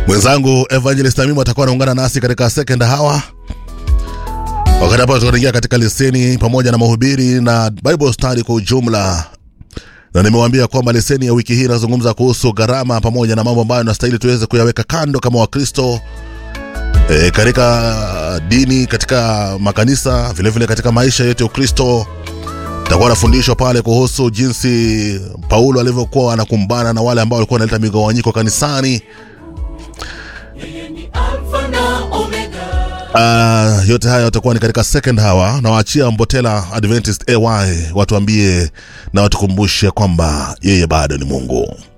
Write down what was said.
Mwenzangu Evangelist Amimu atakuwa anaungana nasi katika second hour, wakati hapo tutaingia katika leseni pamoja na mahubiri na Bible study kwa ujumla, na nimewaambia kwamba leseni ya wiki hii inazungumza kuhusu gharama pamoja na mambo ambayo nastahili tuweze kuyaweka kando kama Wakristo e, katika dini, katika makanisa, vilevile vile katika maisha yetu ya Ukristo. Takuwa anafundishwa pale kuhusu jinsi Paulo alivyokuwa anakumbana na wale ambao walikuwa wanaleta migawanyiko kanisani. Uh, yote haya yatakuwa ni katika second hour na waachia Mbotela Adventist AY watuambie na watukumbushe kwamba yeye bado ni Mungu.